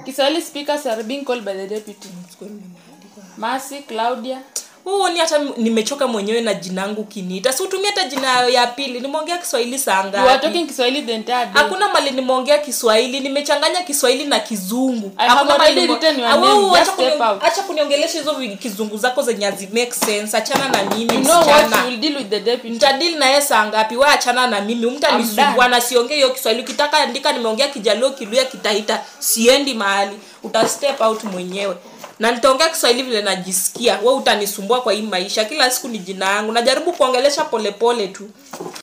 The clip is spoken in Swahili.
Kiswahili speakers are being called by the deputy. Mercy, Claudia. huo ni hata nimechoka mwenyewe na jina yangu kiniita si utumie hata jina ya pili nimeongea kiswahili saa You are ngapi talking Kiswahili the entire day. hakuna mali nimeongea kiswahili nimechanganya kiswahili na kizungu I Hakuna have mahali already nime- written your Ah, wewe name. acha Just kuni- step out. acha kuniongelesha hizo vi- kizungu zako zenye hazi make sense achana na mimi You know what? msichana You will deal with the deputy. mtadili na yeye saa ngapi we achana na mimi I'm mtanisumbua done. na siongee hiyo kiswahili ukitaka andika nimeongea kijaluo kiluya kitahita siendi mahali uta step out mwenyewe na nitaongea kiswahili vile najisikia we utanisumbua kwa hii maisha kila siku ni jina yangu najaribu kuongelesha polepole tu